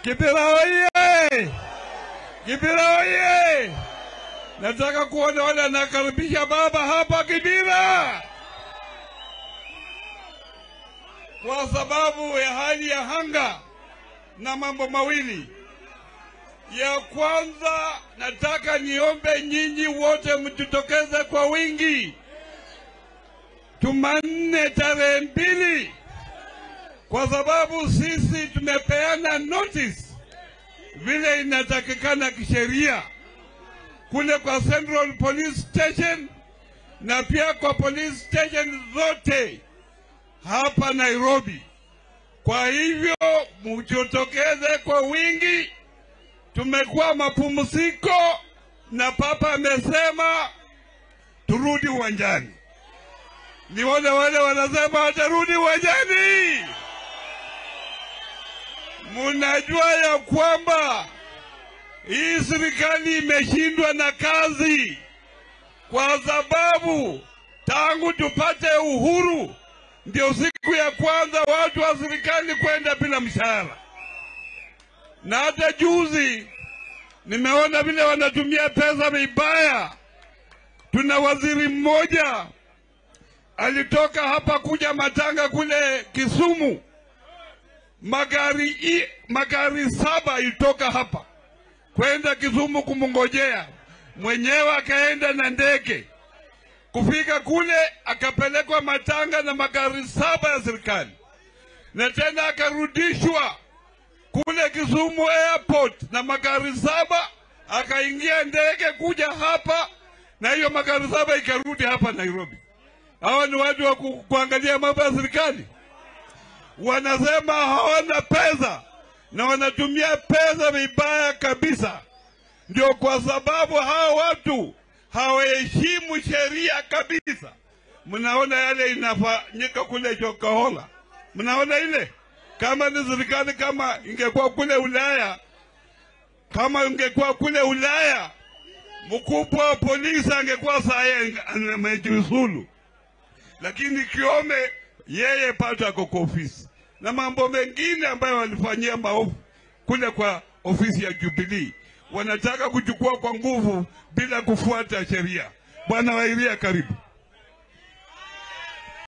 Kibira oye! Kibira oye! Nataka kuona wale anakaribisha baba hapa Kibira, kwa sababu ya hali ya hanga na mambo mawili. Ya kwanza, nataka niombe nyinyi wote mjitokeze kwa wingi Jumanne tarehe mbili, kwa sababu sisi tumepeana notice vile inatakikana kisheria kule kwa Central Police Station na pia kwa police station zote hapa Nairobi. Kwa hivyo mjitokeze kwa wingi. Tumekuwa mapumziko na papa amesema turudi uwanjani. Ni wale wale wanasema watarudi uwanjani. Munajua ya kwamba hii serikali imeshindwa na kazi, kwa sababu tangu tupate uhuru ndio siku ya kwanza watu wa serikali kwenda bila mshahara, na hata juzi nimeona vile wanatumia pesa vibaya. Tuna waziri mmoja alitoka hapa kuja matanga kule Kisumu, magari i, magari saba ilitoka hapa kwenda Kisumu kumngojea mwenyewe, akaenda na ndege kufika kule, akapelekwa matanga na magari saba ya serikali, na tena akarudishwa kule Kisumu airport na magari saba, akaingia ndege kuja hapa, na hiyo magari saba ikarudi hapa Nairobi. Hawa ni watu wa ku, kuangalia mambo ya serikali. Wanasema hawana pesa na wanatumia pesa vibaya kabisa. Ndio kwa sababu hawa watu hawaheshimu sheria kabisa. Mnaona yale inafanyika kule Chokahola, mnaona ile. Kama ni serikali, kama ingekuwa kule Ulaya, kama ingekuwa kule Ulaya, mkubwa wa polisi angekuwa saa amejiuzulu lakini Kiome yeye pato ako kwa ofisi na mambo mengine ambayo walifanyia maovu kule kwa ofisi ya Jubilee, wanataka kuchukua kwa nguvu bila kufuata sheria. Bwana Wairia, karibu.